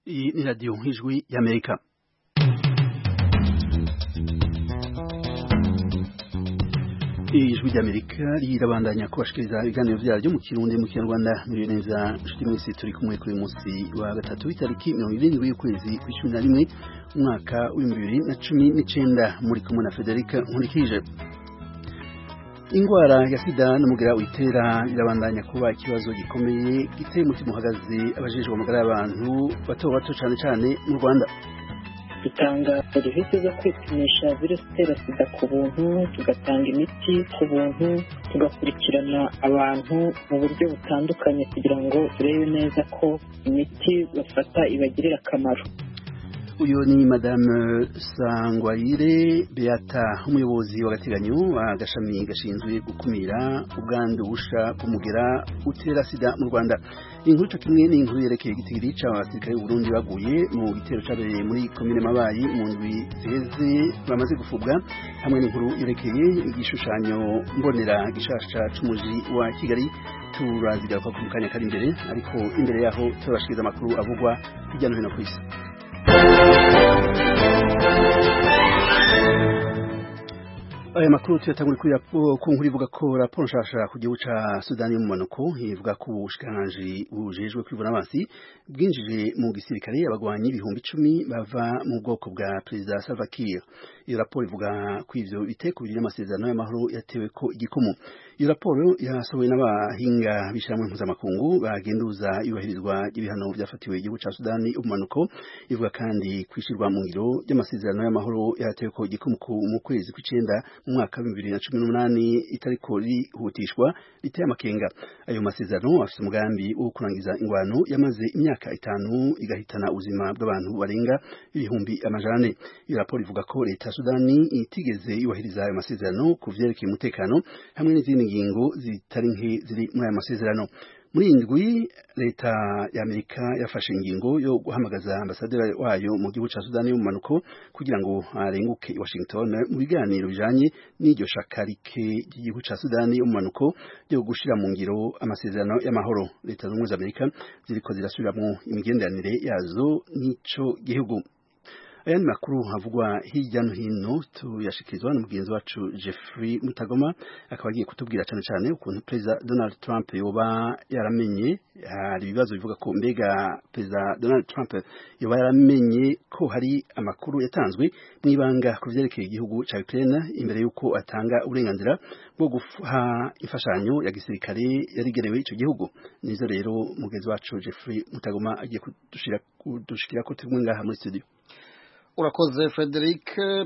Hii ni redio Hijwi ya Amerika. Ijwi rya Amerika rirabandanya kubashikiriza ibiganiro byaryo mu Kirundi mu Kinyarwanda muri neza nshuti mwese turi kumwe kuri munsi wa gatatu itariki mirongo irindwi y'ukwezi kwa cumi na rimwe umwaka w'ibihumbi bibiri na cumi n'icenda muri kumwe na Federica Nkurikije ingwara ya sida n'umugera witera irabandanya kuba ikibazo gikomeye giteye umutima uhagaze abajejwe amagara y'abantu bato bato cane cane mu Rwanda dutanga serivisi zo kwipimisha virusi itera sida ku buntu tugatanga imiti ku buntu tugakurikirana abantu mu buryo butandukanye kugira ngo turebe neza ko imiti bafata ibagirira akamaro uyu ni madame sangwayire beata umuyobozi w'agateganyo agashami gashinzwe gukumira ubwandu busha bw'umugera utera sida mu rwanda inkuru cyo kimwe n'inkuru yerekeye igitigiri cy'abasirikare b'uburundi baguye mu gitero cyabereye muri komine mabayi mu ndwi ziheze bamaze gufubwa hamwe n'inkuru yerekeye igishushanyo mbonera gishasha c'umuji wa kigali turazigaruka ku kanya kari imbere ariko imbere yaho turabashikiriza amakuru avugwa hirya no hino ku isi aya makuru tuyatangura kuri ku nkuru ivuga ko raporo nshasha ku gihugu ca sudani y'umumanuko ivuga ko ubushikiranganji bujejwe kwivuna amazi bwinjije mu gisirikare abagwanyi ibihumbi icumi bava mu bwoko bwa perezida salva kiir iyo raporo ivuga ko ivyo biteko bibiri n'amasezerano y'amahoro yatewe ko igikomo iyo raporo yasohowe n'abahinga b'ishirahamwe mpuzamakungu bagenduza yubahirizwa ry'ibihano vyafatiwe igihugu ca sudani umumanuko ivuga kandi kwishirwa mu ngiro ry'amasezerano y'amahoro yatewe ko igikomo mu kwezi kw'icenda mu mwaka wa bibiri na cumi n'umunani itariko rihutishwa riteye amakenga ayo masezerano afite umugambi wo kurangiza ingwano yamaze imyaka itanu igahitana ubuzima bw'abantu barenga ibihumbi amajane iyo raporo ivuga ko leta ya sudani itigeze yubahiriza ayo masezerano ku vyerekeye umutekano hamwe n'izindi ngingo zitari nke ziri muri ayo masezerano muri iyi ndwi leta ya amerika yafashe ingingo yo guhamagaza ambasaderi wayo mu gihugu cya sudani y'umumanuko kugira ngo arenguke washington mu biganiro bijanye n'iryo shakarike ry'igihugu cya sudani y'umumanuko ryo gushira mu ngiro amasezerano y'amahoro leta zunze ubumwe za amerika ziriko zirasubiramwo imigenderanire yazo n'ico gihugu ayandi makuru havugwa hirya no hino tuyashikirizwa n'umugenzi wacu Jeffrey Mutagoma akaba agiye kutubwira cyane cyane ukuntu perezida Donald Trump yoba yaramenye hari ibibazo bivuga ko mbega perezida Donald Trump yoba yaramenye ko hari amakuru yatanzwe mu ibanga ku byerekeye igihugu cya Ukraine imbere y'uko atanga uburenganzira bwo guha imfashanyo ya gisirikare yarigenewe icyo gihugu nizo rero mugenzi wacu Jeffrey Mutagoma agiye kudushikira ko turi ngaha muri studio urakoze frederic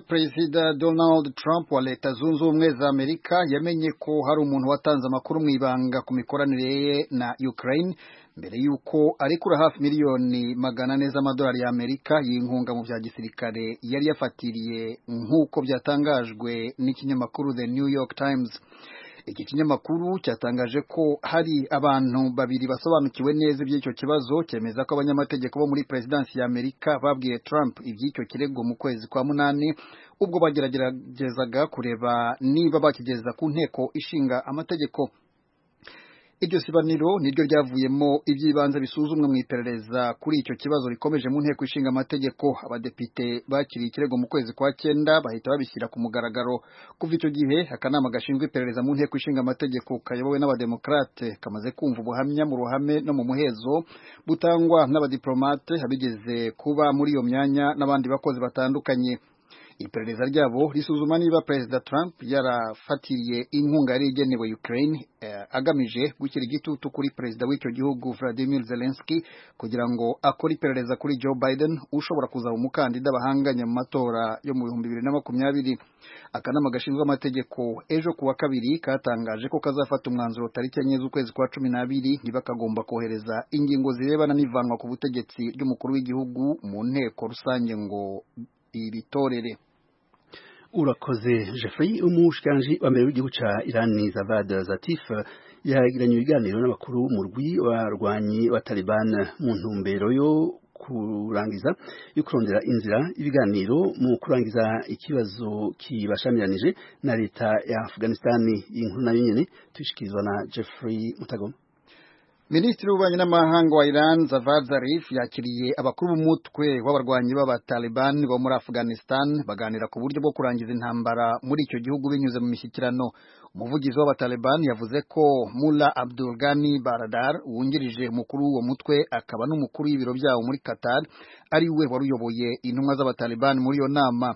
perezida donald trump wa leta zunze ubumwe za amerika yamenye ko hari umuntu watanze amakuru mu ibanga ku mikoranire ye na ukraine mbere y'uko arekura hafi miliyoni magana ane z'amadolari y'amerika y'inkunga mu bya gisirikare yari yafatiriye nk'uko byatangajwe n'ikinyamakuru the new york times iki kinyamakuru cyatangaje ko hari abantu babiri basobanukiwe neza iby'icyo kibazo cyemeza ko abanyamategeko bo muri perezidansi ya amerika babwiye trump iby'icyo kirego mu kwezi kwa munani ubwo bageragezaga kureba niba bakigeza ku nteko ishinga amategeko iryo sibaniro niryo ryavuyemo iby'ibanze bisuzumwa mu iperereza kuri icyo kibazo rikomeje mu nteko ishinga amategeko abadepite bakiriye ikirego mu kwezi kwa cyenda bahita babishyira ku mugaragaro kuva icyo gihe akanama gashinzwe iperereza mu nteko ishinga amategeko kayobowe n'abademokarate kamaze kumva ubuhamya mu ruhame no mu muhezo butangwa n'abadiplomate abigeze kuba muri iyo myanya n'abandi bakozi batandukanye iperereza ryabo risuzuma niba perezida trump yarafatiriye inkunga yari igenewe ukraine eh, agamije gushyira igitutu kuri perezida w'icyo gihugu vladimir zelensky kugira ngo akore iperereza kuri joe biden ushobora kuzaba umukandida bahanganye mu matora yo mu bihumbi bibiri na makumyabiri akanama gashinzwe amategeko ejo kuwa kabiri katangaje ko kazafata umwanzuro tariki enye z'ukwezi kwa cumi n'abiri niba kagomba kohereza ingingo zirebana n'ivanwa ku butegetsi ry'umukuru w'igihugu mu nteko rusange ngo ibitorere urakoze Jeffrey umushikanje wa mbere w'igihugu ca Irani Zavad Zatif yagiranye ibiganiro n'abakuru mu rwi barwanyi wa Taliban mu ntumbero yo kurangiza yo kurondera inzira ibiganiro mu kurangiza ikibazo kibashamiranije na leta ya Afghanistan inkuru nayo nyene tushikirizwa na Jeffrey Mutagoma minisitiri w'ububanyi n'amahanga wa iran zavad zarif yakiriye abakuru b'umutwe w'abarwanyi b'abataliban bo muri afghanistan baganira ku buryo bwo kurangiza intambara muri icyo gihugu binyuze mu mishyikirano umuvugizi w'abataliban yavuze ko mula abdul ghani baradar wungirije umukuru w'uwo mutwe akaba n'umukuru w'ibiro byawo muri qatar ari we wari uyoboye intumwa z'abataliban muri iyo nama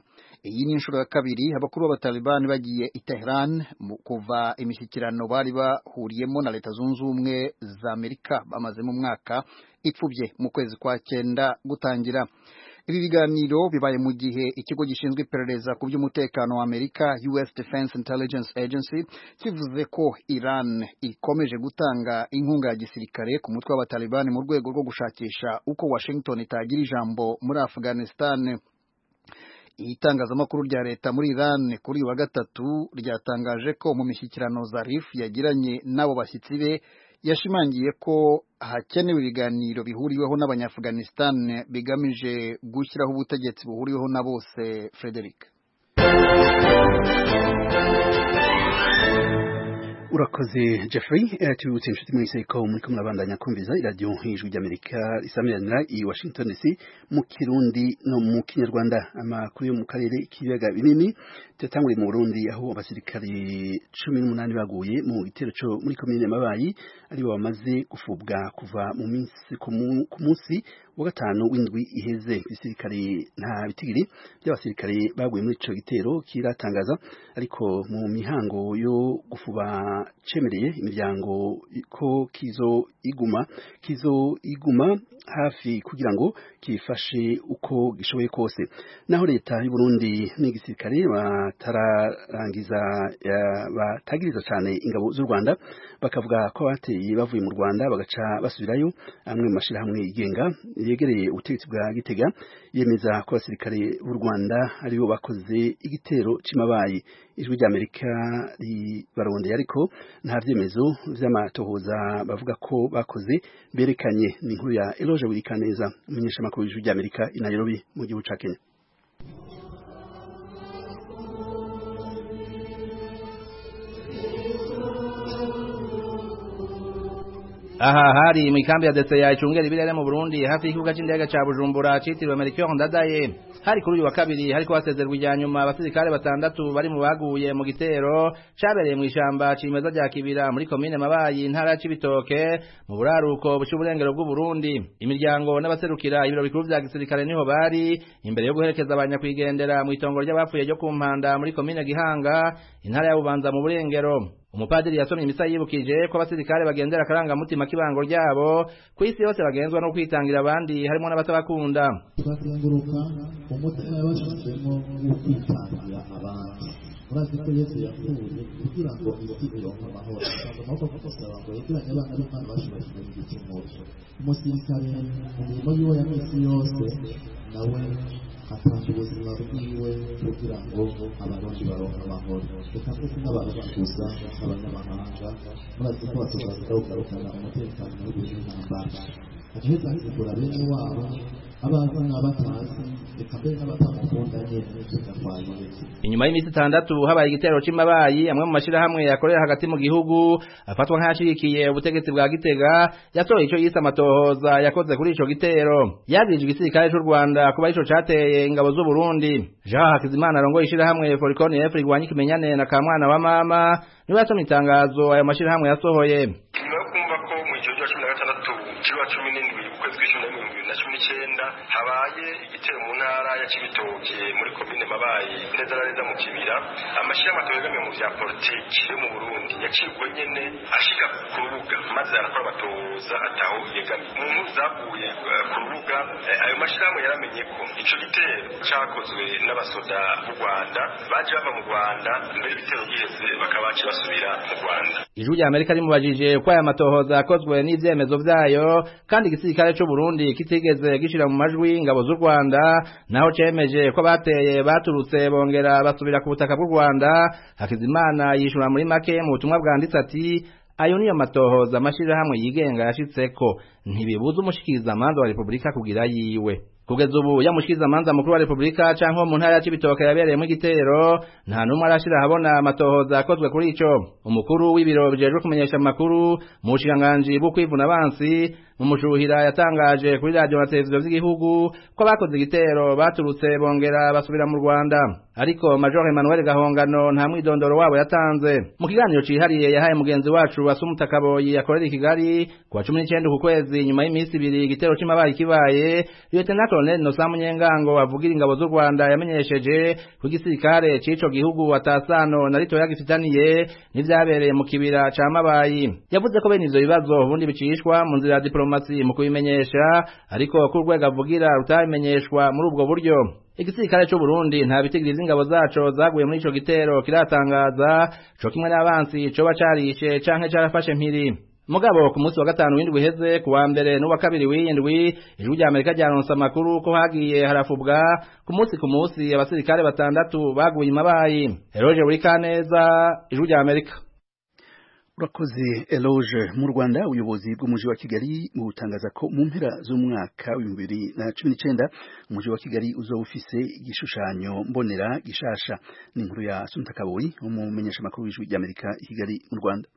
iyi ni inshuro ya kabiri abakuru b'abataliban bagiye i Tehran kuva imishyikirano bari bahuriyemo na leta zunze ubumwe za amerika bamazemo umwaka ipfubye mu kwezi kwa cyenda gutangira ibi biganiro bibaye mu gihe ikigo gishinzwe iperereza ku by'umutekano wa amerika us defense intelligence agency kivuze ko iran ikomeje gutanga inkunga ya gisirikare ku mutwe w'abatalibani mu rwego rwo gushakisha uko washington itagira ijambo muri afghanistan itangazamakuru rya leta muri Iran kuri uyu wa gatatu ryatangaje ko mu mishyikirano Zarif yagiranye n'abo bashyitsi be yashimangiye ko hakenewe ibiganiro bihuriweho n'abanyafganistan bigamije gushyiraho ubutegetsi buhuriweho na bose Frederick urakoze jeffrey tubibutse inshuti mwese ko muriko murabandanya kumviza iradiyo ijwi ry'amerika isameranira i washington dc mu kirundi no mu kinyarwanda amakuru yo mu karere k'ibiyaga binini tuyatanguriye mu burundi aho abasirikare cumi n'umunani baguye mu gitero co muri komine mabayi aribo bamaze gufubwa kuva mu minsi ku munsi wa gatanu w'indwi iheze igisirikare nta bitigiri by'abasirikare baguye muri ico gitero kiratangaza ariko mu mihango yo gufuba cemereye imiryango ko kizo iguma kizo iguma hafi kugira ngo kifashe uko gishoboye kose naho leta y'u Burundi n'igisirikare batararangiza batagiriza cyane ingabo z'u Rwanda bakavuga ko bateye bavuye mu Rwanda bagaca basubirayo amwe mu mashirahamwe yigenga yegereye ubutegetsi bwa Gitega yemeza ko abasirikare b'u Rwanda aribo bakoze igitero c'imabayi ijwi ry'Amerika ribarondeye ariko nta byemezo vy'amatohoza bavuga ko bakoze berekanye ni inkuru ya Eloge Wikaneza umumenyeshamakuru w'ijwi ry'Amerika i Nairobi mu gihugu ca Kenya aha hari mwikambi ya DCA icungera ibirere mu Burundi hafi y'ikibuga c'indege ca Bujumbura citiriwe Melchior Ndadaye hari kuri uyu wa kabiri hariko hasezerwa irya nyuma abasirikare batandatu bari mu baguye mu gitero cabereye mu ishamba cimeza rya Kibira muri komine Mabayi intara ya Cibitoke mu buraruko bw'uburengero bw'Uburundi imiryango n'abaserukira ibiro bikuru vya gisirikare niho bari imbere yo guherekeza abanyakwigendera mu itongo ry'abapfuye ryo ku mpanda muri komine Gihanga intara ya Bubanza mu burengero umupadiri yasomye imisa yibukije ko abasirikare bagendera akarangamutima k'ibango ryabo ku isi yose bagenzwa no kwitangira abandi harimo n'abatabakunda turazenguruka umutima yabashyizemo wo kwitangira abandi murazi ko yesu yapfuye kugira ngo isi ironke amahoro ntabwo amaboko kugusaba ngo yegeranye abana b'imana bashubashije mu gicumuro umusirikare mu mirimo yiwe ya minsi yose nawe atanga ubuzima bwiwe kugira ngo abarundi baronke amahoro reka ndetse n'abarundi gusa abanyamahanga murazi ko batuzaza kugarukana umutekano w'igihugu n'intambara agahita asigura bene wabo abaza n'abatazi reka mbere n'abatamukunda nyine tugatwayireke inyuma y'iminsi itandatu habaye igitero cy'imabayi amwe mu mashyirahamwe yakorera hagati mu gihugu afatwa nk'ayashyigikiye ubutegetsi bwa gitega yatoye icyo yise amatohoza yakoze kuri icyo gitero yabirije igisirikare cy'u rwanda kuba ari cyo cyateye ingabo z'u burundi jean hakizimana arongoye ishyirahamwe forikoni efu rigwanya ikimenyane na kamwana wa mama niwe yasomye itangazo ayo mashyirahamwe yasohoye nyuma yo kumva ko mu gihe cya cumi na gatandatu cy'uwa cumi n'indwi ukwezi kw'icumi na mirongo ibiri na cumi n'icyenda habaye igitero mu ntara ya kibitoke muri komine mabaye neza na neza mu kibira amashyirahamwe atabegamiye mu bya politiki yo mu burundi yacibwa nyine ashika ku rubuga maze arakora abatoza ataho yegamiye mu nkuru zaguye eh, ku rubuga eh, ayo mashyirahamwe yaramenye ko ico gitero cakozwe n'abasoda b'u rwanda baje bava mu rwanda mbere y'ibitero byiheze bakaba baciye basubira mu rwanda ijwi rya amerika rimubajije ko aya matohoza yakozwe n'ibyemezo byayo kandi igisirikare cy'u burundi kitigeze gishyira mu majwi ingabo z'u rwanda naho cemeje ko bateye baturutse bongera basubira ku butaka bw'u rwanda hakizimana yishura muri make mu butumwa bwanditse ati ayo niyo matohoza amashyirahamwe yigenga yashitseko ntibibuza umushikirizamanza wa repubulika kugira yiwe kugeza ubu yamushyikiza manza mukuru wa Republika canke mu ntara ya Cibitoke yabereyemo igitero nta numwe arashira habona amatohoza akozwe kuri ico umukuru w'ibiro bijejwe kumenyesha amakuru mu bushinganganje bwo kwivuna abansi mu mushuhira yatangaje kuri radio na televiziyo z'igihugu ko bakoze igitero baturutse bongera basubira mu Rwanda ariko Major Emmanuel Gahongano nta mwidondoro wabo yatanze mu kiganiro cihariye yahaye mugenzi wacu Asumuta Kaboyi yakorera i Kigali kuwa 19 ku kwezi nyuma y'iminsi ibiri igitero cy'amabaye kibaye Lieutenant Colonel Nosamu Nyengango avugira ingabo z'u Rwanda yamenyesheje ku gisirikare c'ico gihugu atasano na rito yagifitaniye n'ivyabereye mu kibira ca Mabayi yavuze ko bene ivyo bibazo ubundi bicishwa mu nzira ya diplomasi mu kubimenyesha ariko ko urwego avugira rutabimenyeshwa muri ubwo buryo igisirikare cy'u Burundi nta bitigiriza ingabo zaco zaguye muri ico gitero kiratangaza co kimwe n'abansi coba carishe canke carafashe mpiri mugabo ku munsi wa gatanu w'indwi heze ku wa mbere n'uwa kabiri w'iyindwi ijwi rya amerika ryaronse amakuru ko hagiye harafubwa ku munsi ku munsi abasirikare batandatu baguye imabayi eroje buri kaneza ijwi rya amerika urakoze eloge mu rwanda ubuyobozi bw'umujyi wa kigali butangaza ko mu mpera z'umwaka w'ibihumbi bibiri na cumi n'icyenda umujyi wa kigali uzoba ufise igishushanyo mbonera gishasha ni inkuru ya sunita kaboyi umumenyeshamakuru w'ijwi ry'amerika i kigali mu rwanda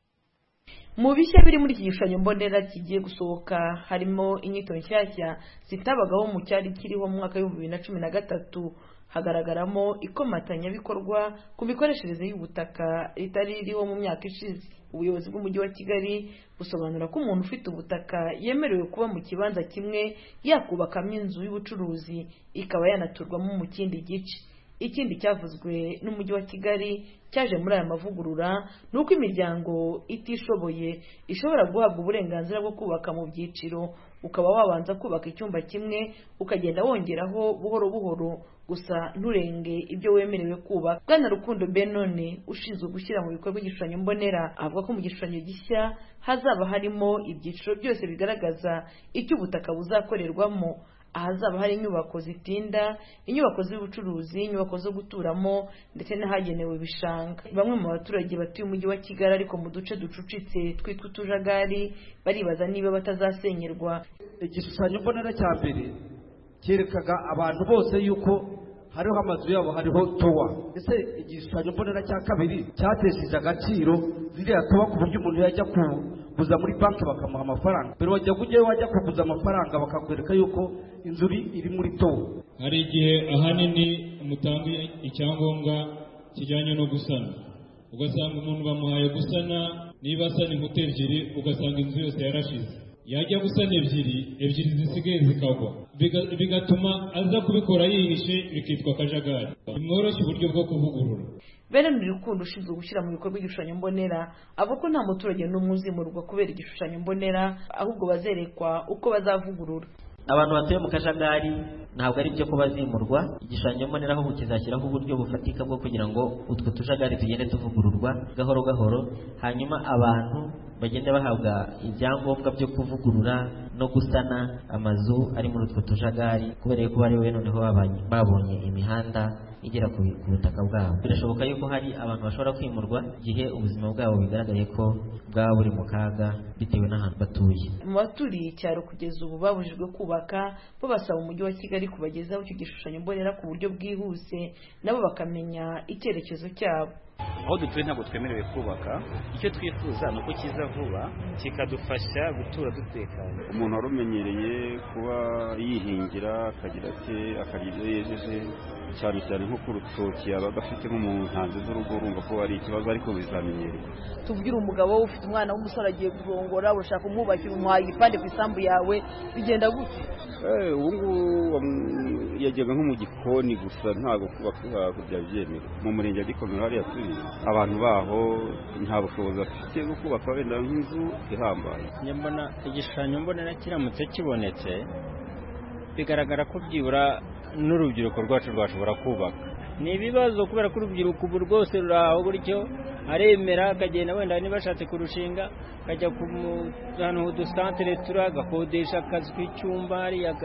mu bishya biri muri iki gishushanyo mbonera kigiye gusohoka harimo inyito nshyashya zitabagaho mu cyari kiriho mu mwaka w'ibihumbi bibiri na cumi na gatatu hagaragaramo ikomatanyabikorwa ku mikoreshereze y'ubutaka ritari ririho mu myaka ishize ubuyobozi bw'umujyi wa kigali busobanura ko umuntu ufite ubutaka yemerewe kuba mu kibanza kimwe yakubakamo inzu y'ubucuruzi ikaba yanaturwamo mu kindi gice ikindi cyavuzwe n'umujyi wa kigali cyaje muri aya mavugurura ni uko imiryango itishoboye ishobora guhabwa uburenganzira bwo kubaka mu byiciro ukaba wabanza kubaka icyumba kimwe ukagenda wongeraho buhoro buhoro gusa nturenge ibyo wemerewe kubaka bwana rukundo benone ushinzwe gushyira mu bikorwa igishushanyo mbonera avuga ko mu gishushanyo gishya hazaba harimo ibyiciro byose bigaragaza icyo ubutaka buzakorerwamo ahazaba hari inyubako zitinda inyubako z'ubucuruzi inyubako zo guturamo ndetse n'ahagenewe ibishanga bamwe mu baturage batuye umujyi wa kigali ariko mu duce ducucitse twitwa utujagari baribaza niba batazasenyerwa igishushanyo mbonera cya mbere cyerekaga abantu bose yuko hariho amazu yabo hariho towa ese igishushanyo mbonera cya kabiri cyatesheje agaciro ziriya towa ku buryo umuntu yajya ku kuguza muri banki bakamuha amafaranga mbere wajya kujyayo wajya kuguza amafaranga bakakwereka yuko inzu iri muri towe hari igihe ahanini mutanga icyangombwa kijyanye no gusana ugasanga umuntu bamuhaye gusana niba asana inkuta ebyiri ugasanga inzu yose yarashize yajya gusana ebyiri ebyiri zisigaye zikagwa bigatuma aza kubikora yihishe bikitwa akajagari bimworoshya uburyo bwo kuvugurura bene ni urukundo ushinzwe gushyira mu bikorwa igishushanyo mbonera abo ko nta muturage n'umwe uzimurwa kubera igishushanyo mbonera ahubwo bazerekwa uko bazavugurura abantu batuye mu kajagari ntabwo ari byo ko bazimurwa igishushanyo mbonera ahubwo kizashyiraho uburyo bufatika bwo kugira ngo utwo tujagari tugende tuvugururwa gahoro gahoro hanyuma abantu bagende bahabwa ibyangombwa byo kuvugurura no gusana amazu ari muri utwo tujagari kubera yuko bari we noneho babonye imihanda igera ku butaka bwabo birashoboka yuko hari abantu bashobora kwimurwa igihe ubuzima bwabo bigaragaye ko bwaba buri mu kaga bitewe n'ahantu batuye mu baturiye icyaro kugeza ubu babujijwe kubaka bo basaba umujyi wa kigali kubagezaho icyo gishushanyo mbonera ku buryo bwihuse nabo bakamenya icyerekezo cyabo aho dutuye ntabwo twemerewe kubaka icyo twifuza ni uko kiza vuba kikadufasha gutura dutekanye umuntu wari umenyereye kuba yihingira akagira ati akagira ibyo yejeje cyane cyane nko ku rutoki yabaga afite nko mu ntanzi z'urugo urumva ko ari ikibazo ariko bizamenyerwa tubwire umugabo ufite umwana w'umusore agiye kurongora urashaka umwubakira umuhaye igipande ku isambu yawe bigenda gutya ubu ngubu yajyaga nko mu gikoni gusa ntabwo kubaka hakurya byemewe mu murenge wa gikomero hariya turi abantu baho nta bushobozi bafite bwo kubaka wenda nk'inzu ihambaye nyambona igishushanyo mbonera kiramutse kibonetse bigaragara ko byibura n'urubyiruko rwacu rwashobora kubaka ni ibibazo kubera ko urubyiruko ubu rwose rurahobora icyo aremera akagenda wenda niba ashatse kurushinga akajya ku mu- ahantu h'udusantere turi agakodesha akazi k'icyumba hariya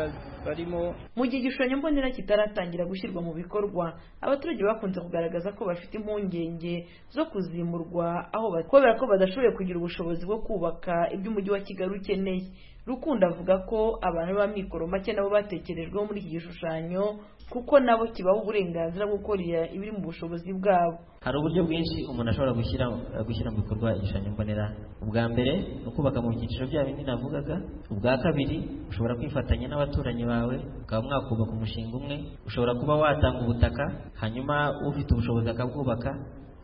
barimo mu gihe igishushanyo mbonera kitaratangira gushyirwa mu bikorwa abaturage bakunze kugaragaza ko bafite impungenge zo kuzimurwa aho batuye kubera ko badashoboye kugira ubushobozi bwo kubaka ibyo umujyi wa kigali ukeneye rukundo avuga ko abantu b'amikoro make nabo batekerejweho muri iki gishushanyo kuko nabo kibaha uburenganzira bwo gukora ibiri mu bushobozi bwabo hari uburyo bwinshi umuntu ashobora gushyira gushyira mu bikorwa igishushanyo mbonera ubwa mbere ni ukubaka mu byiciro bya bindi navugaga ubwa kabiri ushobora kwifatanya n'abaturanyi bawe ukaba mwakubaka umushinga umwe ushobora kuba watanga ubutaka hanyuma ufite ubushobozi akabwubaka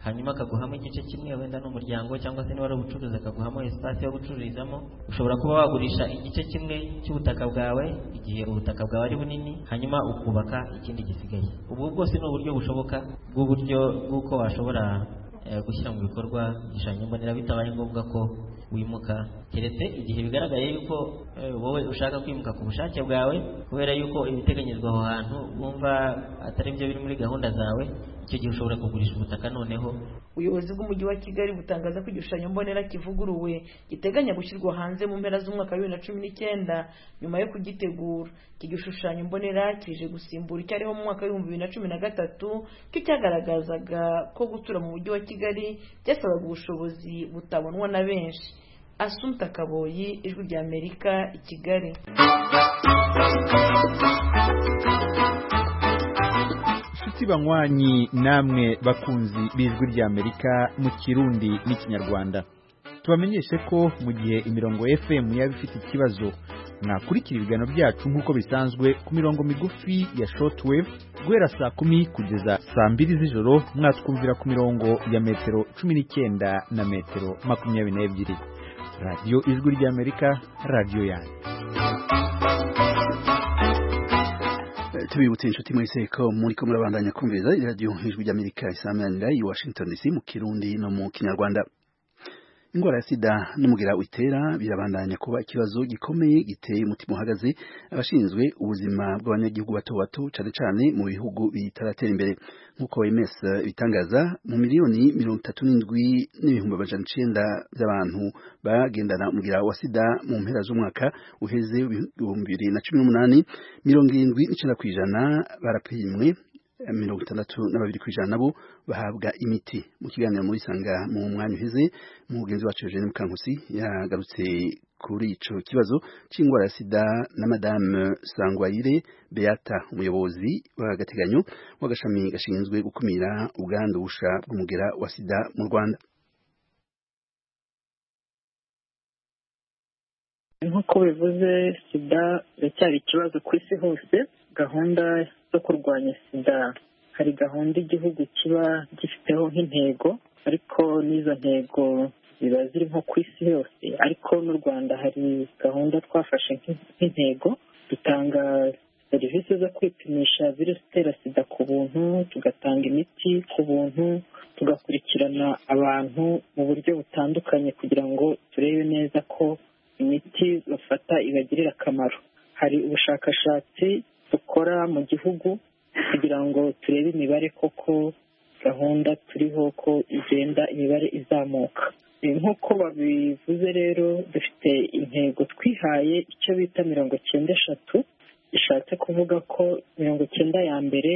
hanyuma akaguhamo igice kimwe wenda n'umuryango cyangwa se niba ari ubucuruzi akaguhamo esipasi yo gucururizamo ushobora kuba wagurisha igice kimwe cy'ubutaka bwawe igihe ubutaka bwawe ari bunini hanyuma ukubaka ikindi gisigaye ubu bwose ni uburyo bushoboka bw'uburyo bw'uko washobora eh, gushyira mu bikorwa igishushanyo mbonera bitabaye ngombwa ko wimuka keretse igihe bigaragaye yuko eh, wowe ushaka kwimuka ku bushake bwawe kubera yuko ibiteganyijwe aho hantu wumva atari byo biri muri gahunda zawe icyo gihe ushobora kugurisha ubutaka noneho ubuyobozi bw'umujyi wa kigali butangaza ko igishushanyo mbonera kivuguruwe giteganya gushyirwa hanze mu mpera z'umwaka wa bibiri na cumi n'icyenda nyuma yo kugitegura iki gishushanyo mbonera kije gusimbura icyariho mu mwaka w'ibihumbi bibiri na cumi na gatatu kicyagaragazaga ko gutura mu mujyi wa kigali byasabaga ubushobozi butabonwa na benshi asumta kaboyi ijwi rya amerika i kigali nshuti banywanyi namwe bakunzi b'ijwi ry'amerika mu kirundi n'ikinyarwanda tubamenyeshe ko mu gihe imirongo fm yaba ifite ikibazo mwakurikira ibiganiro byacu nk'uko bisanzwe ku mirongo migufi ya shortwave guhera saa kumi kugeza saa mbiri z'ijoro mwatwumvira ku mirongo ya metero cumi n'icyenda na metero makumyabiri n'ebyiri radiyo ijwi ry'amerika radiyo yanyu Eh, tubibutse inshuti mwese ko muri ko murabandanya kumviriza iradiyo ijwi ry'amerika isamanira i washington dc mu kirundi no mu kinyarwanda indwara ya sida n'umugira witera birabandanya kuba ikibazo gikomeye giteye umutima uhagaze abashinzwe ubuzima bw'abanyagihugu bato bato cyane cyane mu bihugu bitaratera imbere nk'uko OMS bitangaza mu miliyoni mirongo itatu n'indwi n'ibihumbi amajana icyenda by'abantu bagendana umugira wa sida mu mpera z'umwaka uheze w'ibihumbi bibiri na cumi n'umunani mirongo irindwi n'icyenda ku ijana barapimwe mirongo itandatu na babiri ku ijana nabo bahabwa imiti mu kiganiro muri sanga mu mwanya uheze umugenzi wacu Eugene Mukankusi yagarutse kuri ico kibazo c'ingwara ya sida na madame Sangwayire Beata umuyobozi w'agateganyo w'agashami gashinzwe gukumira ubwandusha bw'umugera wa sida mu Rwanda nk'uko bivuze sida iracyari ikibazo ku isi hose gahunda zo kurwanya sida hari gahunda igihugu kiba gifiteho nk'intego ariko n'izo ntego ziba ziri nko ku isi yose ariko n'u rwanda hari gahunda twafashe nk'i- nk'intego dutanga serivisi zo kwipimisha virusi itera sida ku buntu tugatanga imiti ku buntu tugakurikirana abantu mu buryo butandukanye kugira ngo turebe neza ko imiti bafata ibagirira akamaro hari ubushakashatsi dukora mu gihugu kugira ngo turebe imibare koko gahunda turiho ko igenda imibare izamuka E, nk'uko babivuze rero dufite intego twihaye icyo bita mirongo cyenda eshatu bishatse kuvuga ko mirongo cyenda ya mbere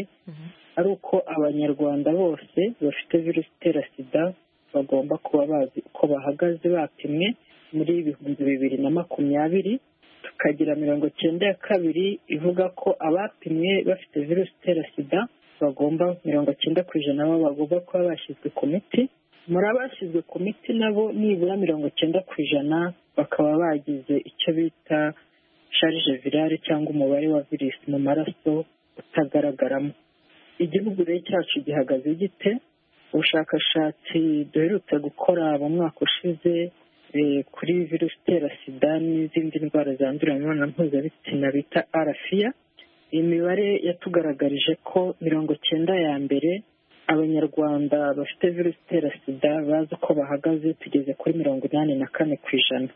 ari uko abanyarwanda bose bafite virusi itera sida bagomba kuba bazi uko bahagaze bapimwe muri ibihumbi bibiri na makumyabiri tukagira mirongo cyenda ya kabiri ivuga ko abapimwe bafite virusi itera sida bagomba mirongo cyenda ku ijana nabo bagomba kuba bashyizwe ku miti muri abashyizwe ku miti nabo nibura mirongo cyenda ku ijana bakaba bagize icyo bita sharije virale cyangwa umubare wa virusi mu maraso utagaragaramo igihugu rero cyacu gihagaze gite ubushakashatsi duherutse gukora mu mwaka ushize eh, kuri virusi itera sida n'izindi ndwara zandurira mu mibonano mpuzabitsina bita arafiya imibare yatugaragarije ko mirongo cyenda ya mbere abanyarwanda bafite virusi itera sida bazi uko bahagaze tugeze kuri mirongo inani na kane ku ijana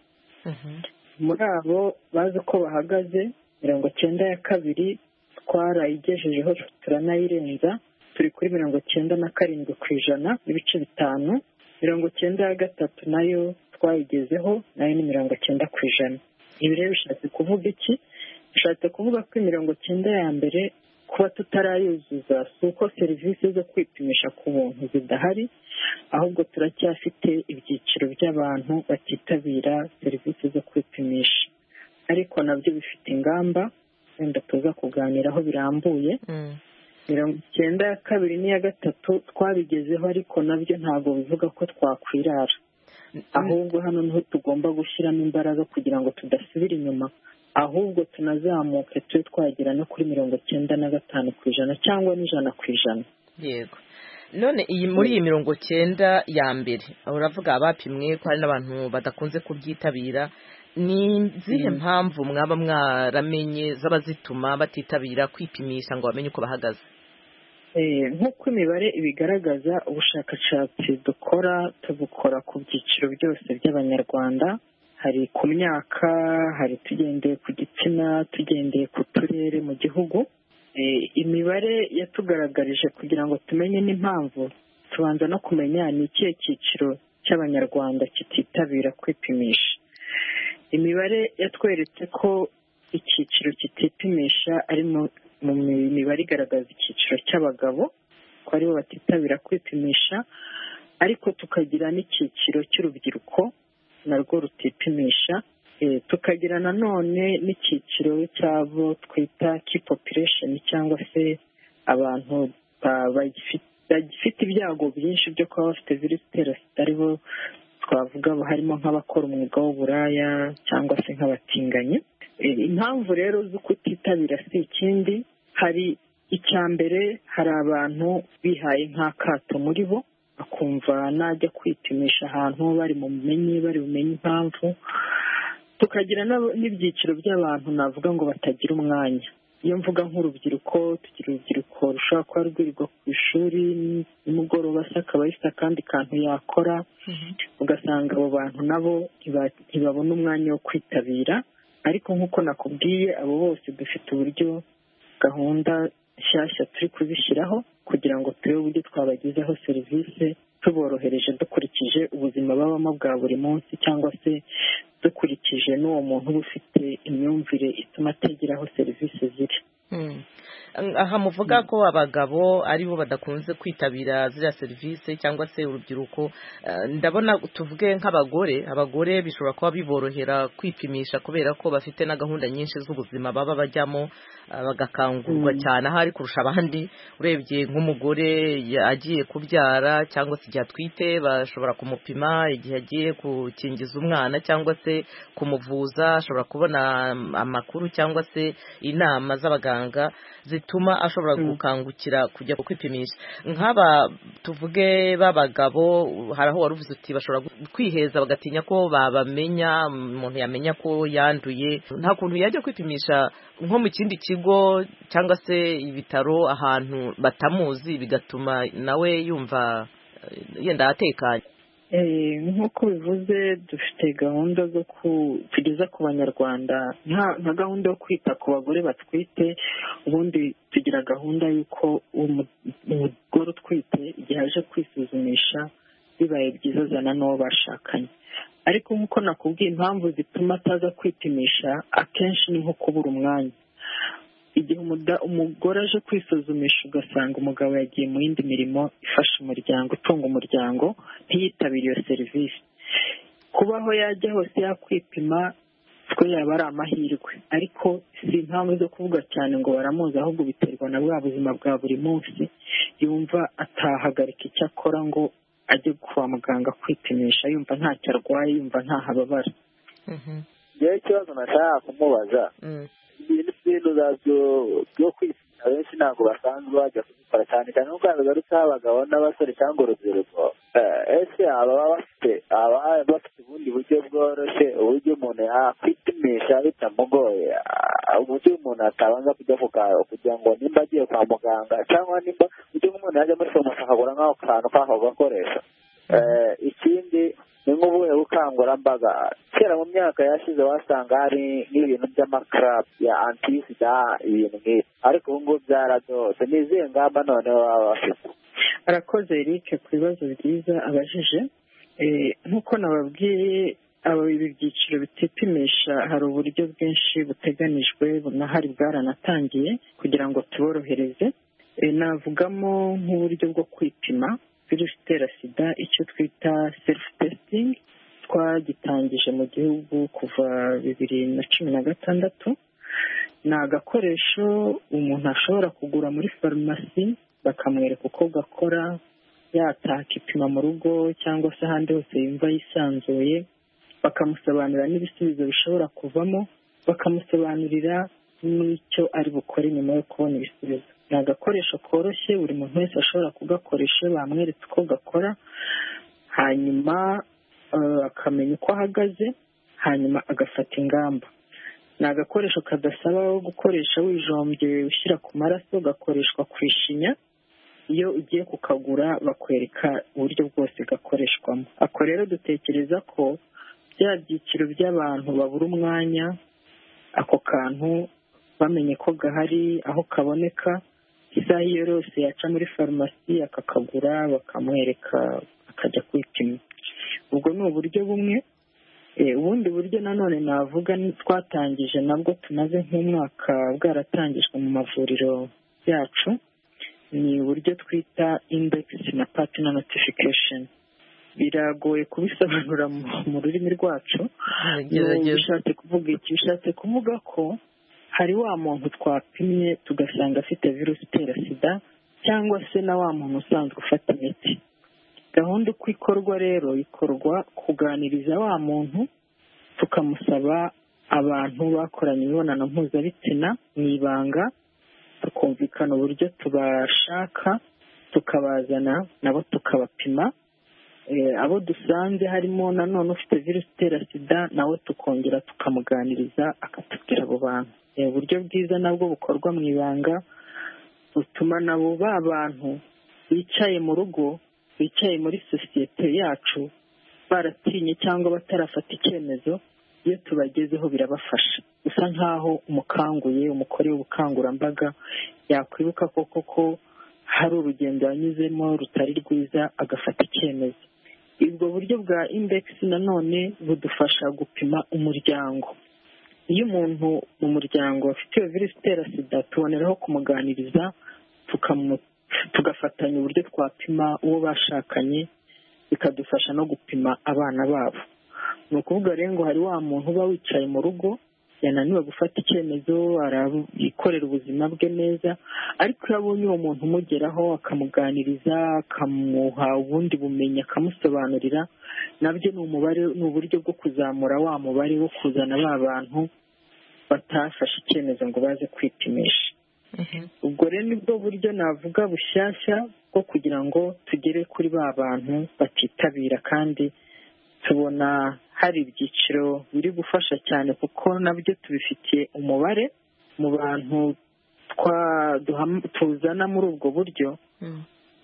muri abo bazi uko bahagaze mirongo cyenda ya kabiri twarayigejejeho turanayirenza turi kuri mirongo cyenda na karindwi ku ijana n'ibice bitanu mirongo icyenda ya gatatu nayo twayigezeho nayo ni mirongo icyenda ku ijana ibi rero bishatse kuvuga iki bishatse kuvuga ko imirongo icyenda ya mbere kuba tutarayuzuza si uko serivisi zo kwipimisha ku buntu zidahari ahubwo turacyafite ibyiciro by'abantu batitabira serivisi zo kwipimisha ariko nabyo bifite ingamba wenda tuza kuganiraho birambuye mirongo icyenda ya kabiri n'iya gatatu twabigezeho ariko nabyo ntabwo bivuga ko twakwirara ahubwo hano niho tugomba gushyiramo imbaraga kugira ngo tudasubira inyuma ahubwo tunazamuke tube twagera no kuri mirongo icyenda na gatanu ku ijana cyangwa n'ijana ku ijana yego none iyi muri iyi mirongo cyenda ya mbere uravuga abapimwe ko hari n'abantu badakunze kubyitabira ni izihe mpamvu mwaba mwaramenye zaba zituma batitabira kwipimisha ngo bamenye uko bahagaze nk'uko imibare ibigaragaza ubushakashatsi dukora tubukora ku byiciro byose by'abanyarwanda hari ku myaka hari tugendeye ku gitsina tugendeye ku turere mu gihugu imibare yatugaragarije kugira ngo tumenye n'impamvu tubanza no kumenya ni ikihe cyiciro cy'abanyarwanda kititabira kwipimisha imibare yatweretse ko icyiciro kitipimisha ari mu mibare igaragaza icyiciro cy'abagabo ko aribo batitabira kwipimisha ariko tukagira n'icyiciro cy'urubyiruko narwo rutipimisha tukagira nanone n'icyiciro cy'abo twita kipopulesheni cyangwa se abantu bagifite ibyago byinshi byo kuba bafite virusi itera sida aribo twavuga harimo nk'abakora umwuga w'uburaya cyangwa se nk'abatinganyi impamvu rero zo kutitabira si ikindi hari icya mbere hari abantu bihaye nk'akato muri bo bakumva najya kwipimisha ahantu bari mu bumenyi bari bumenye impamvu tukagira n'ibyiciro by'abantu navuga ngo batagira umwanya iyo mvuga nk'urubyiruko tugira urubyiruko rushobora kuba rwirirwa ku ishuri nimugoroba se akaba yifite akandi kantu yakora ugasanga abo bantu nabo ntibabona umwanya wo kwitabira ariko nk'uko nakubwiye abo bose dufite uburyo gahunda nshyashya turi kuzishyiraho kugira ngo turebe uburyo twabagezaho serivisi tuborohereje dukurikije ubuzima babamo bwa buri munsi cyangwa se dukurikije n'uwo muntu uba ufite imyumvire ituma ategera aho serivisi ziri aha muvuga ko abagabo aribo badakunze kwitabira ziriya serivisi cyangwa se urubyiruko ndabona tuvuge nk'abagore abagore bishobora kuba biborohera kwipimisha kubera ko bafite na gahunda nyinshi z'ubuzima baba bajyamo bagakangurwa cyane ahari kurusha abandi urebye nk'umugore agiye kubyara cyangwa se igihe atwite bashobora kumupima igihe agiye gukingiza umwana cyangwa se kumuvuza ashobora kubona amakuru cyangwa se inama z'abaganga zituma ashobora gukangukira kujya kwipimisha nk'aba tuvuge b'abagabo hari aho wari uvuze uti bashobora kwiheza bagatinya ko babamenya umuntu yamenya ko yanduye nta kuntu yajya kwipimisha nko mu kindi kigo cyangwa se ibitaro ahantu batamuzi bigatuma nawe yumva yenda atekanye nk'uko bivuze dufite gahunda zo kugeza ku banyarwanda nka gahunda yo kwita ku bagore batwite ubundi tugira gahunda y'uko umugore utwite igihe aje kwisuzumisha bibaye byiza azana n'uwo bashakanye ariko nk'uko nakubwiye impamvu zituma ataza kwipimisha akenshi ni nko kubura umwanya igihe umugore aje kwisuzumisha ugasanga umugabo yagiye mu yindi mirimo ifasha umuryango itunga umuryango ntiyitabire iyo serivisi kubaho yajya hose yakwipima twe yaba ari amahirwe ariko si impamvu zo kuvuga cyane ngo baramuzi ahubwo biterwa na bwa buzima bwa buri munsi yumva atahagarika icyo akora ngo ajye kwa muganga kwipimisha yumva ntacyo arwaye yumva ntahababara yewe ikibazo nashaka kumubaza ibintu zabyo byo kwishyura benshi ntabwo basanzwe bajya kubikora cyane cyane nk'uko yabagarukaho abagabo n'abasore cyangwa urubyiruko ese ababa bafite ababa bafite ubundi buryo bworoshye uburyo umuntu yakwipimisha bitamugoye uburyo umuntu atabanza kujya ku karo kugira ngo nimba agiye kwa muganga cyangwa nimba uburyo nk'umuntu yajya muri farumasi akagura nk'ako kantu k'ako gakoresho ikindi ni nk'ubuhe bukangurambaga kera mu myaka yashize wasanga hari nk'ibintu by'amakarabu ya antisida ibintu nk'ibi ariko ubu ngubu byaradose ni izihe ngamba noneho baba bafite arakoze eric ku bibazo byiza abajije nk'uko nababwiye aba ibyiciro bitipimisha hari uburyo bwinshi buteganijwe bunahari bwaranatangiye kugira ngo tuborohereze Eh, navugamo nk'uburyo bwo kwipima virusi itera sida icyo twita serufu testing twagitangije mu gihugu kuva bibiri na cumi na gatandatu ni agakoresho umuntu ashobora kugura muri farumasi bakamwereka uko gakora yataha akipima mu rugo cyangwa se ahandi hose yumva yisanzuye bakamusobanurira n'ibisubizo bishobora kuvamo bakamusobanurira n'icyo ari bukore nyuma yo kubona ibisubizo ni agakoresho koroshye buri muntu wese ashobora kugakoresha bamweretse uko gakora hanyuma eh, akamenya uko ahagaze hanyuma agafata ingamba ni agakoresho kadasaba gukoresha wijombye ushyira ku maraso gakoreshwa ku ishinya iyo ugiye kukagura bakwereka uburyo bwose gakoreshwamo ako rero dutekereza ko bya byiciro by'abantu babura umwanya ako kantu bamenye ko gahari aho kaboneka isaha iyo yose yaca muri farumasi akakagura bakamwereka akajya kwipima ubwo ni uburyo bumwe Eh, ubundi buryo nanone navuga ni twatangije nabwo tumaze nk'umwaka bwaratangijwe mu mavuriro yacu ni uburyo twita index na partner notification biragoye kubisobanura mu- mu rurimi rwacu gerageza. bishatse kuvuga iki bishatse kuvuga ko hari wa muntu twapimye tugasanga afite virusi itera sida cyangwa se na wa muntu usanzwe ufata imiti gahunda uko ikorwa rero ikorwa kuganiriza wa muntu tukamusaba abantu bakoranye imibonano mpuzabitsina mu ibanga tukumvikana uburyo tubashaka tukabazana nabo tukabapima Eh, abo dusanze harimo nanone ufite virusi itera sida nawe tukongera tukamuganiriza akatubwira abo bantu Eh, uburyo bwiza nabwo bukorwa mu ibanga butuma nabo ba bantu bicaye mu rugo bicaye muri sosiyete yacu baratinye cyangwa batarafata icyemezo iyo tubagezeho birabafasha usa nk'aho umukanguye umukorewe ubukangurambaga yakwibuka koko ko hari urugendo yanyuzemo rutari rwiza agafata icyemezo ubwo buryo bwa index nanone budufasha gupima umuryango iyo umuntu mu muryango afite iyo virusi itera sida tuboneraho kumuganiriza tukamu- tugafatanya uburyo twapima uwo bashakanye bikadufasha no gupima abana babo ni ukuvuga rero ngo hari wa muntu uba wicaye mu rugo yananiwe gufata icyemezo arabikorera ubuzima bwe neza ariko iyo abonye uwo muntu umugeraho akamuganiriza akamuha ubundi bumenyi akamusobanurira nabyo ni umubare ni uburyo bwo kuzamura wa mubare wo kuzana ba bantu batafashe icyemezo ngo baze kwipimisha ubwo rero nibwo buryo navuga bushyashya bwo kugira ngo tugere kuri ba bantu batitabira kandi tubona hari ibyiciro biri gufasha cyane kuko nabyo tubifitiye umubare mu bantu twa- duham- tuzana muri ubwo buryo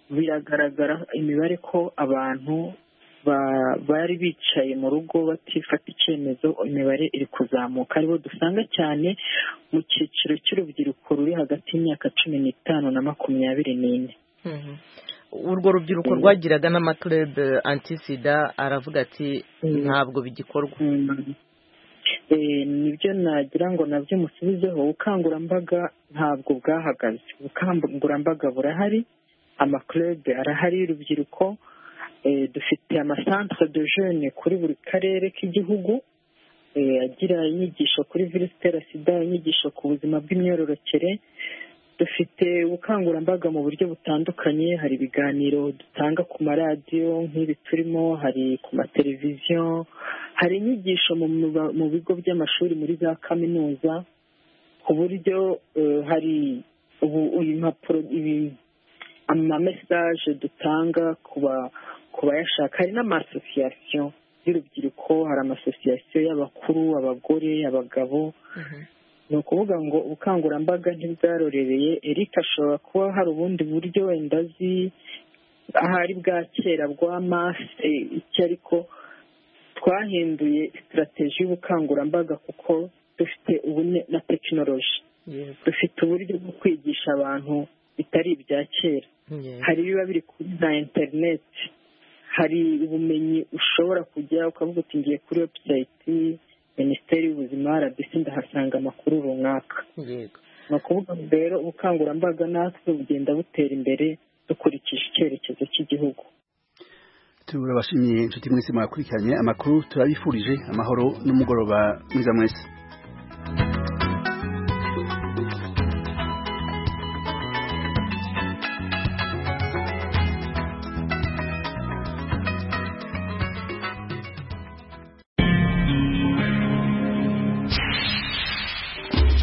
biragaragara imibare ko abantu ba- bari bicaye mu rugo batifata icyemezo imibare iri kuzamuka aribo dusanga cyane mu cyiciro cy'urubyiruko ruri hagati y'imyaka cumi n'itanu na makumyabiri n'ine Mhm. urwo rubyiruko rwagiraga n'amaturebe antisida aravuga ati ntabwo bigikorwa Eh, nibyo nagira ngo nabyo musubizeho ubukangurambaga ntabwo bwahagaze ubukangurambaga burahari amakurebe arahari y'urubyiruko Eh, dufite amasantere de jene kuri buri karere k'igihugu Eh, agira inyigisho kuri virusi itera sida inyigisho ku buzima bw'imyororokere dufite ubukangurambaga mu buryo butandukanye hari ibiganiro dutanga ku maradiyo nk'ibi turimo hari ku mateleviziyo hari inyigisho mu, mu- mu bigo by'amashuri muri za kaminuza ku buryo eh, hari ubu impapuro ibi amamesaje dutanga ku ba- ku bayashaka hari n'amasosiyasiyo y'urubyiruko hari amasosiyasiyo y'abakuru abagore abagabo ni ukuvuga ngo ubukangurambaga ntibwarorereye eric ashobora kuba hari ubundi buryo wenda azi ahari bwa kera bwa mase iki ariko twahinduye sitarateji y'ubukangurambaga kuko dufite ubu ne- na tekinoloji dufite uburyo bwo kwigisha abantu bitari ibya kera hari ibiba biri kuri za interineti hari ubumenyi ushobora kujya ukavuga uti ngiye kuri webusayiti minisiteri y'ubuzima rbc ndahasanga amakuru runaka ni ukuvuga ngo rero ubukangurambaga natwe bugenda butera imbere dukurikije icyerekezo cy'igihugu turabashimiye inshuti mwese mwakurikiranye amakuru turabifurije amahoro n'umugoroba mwiza mwese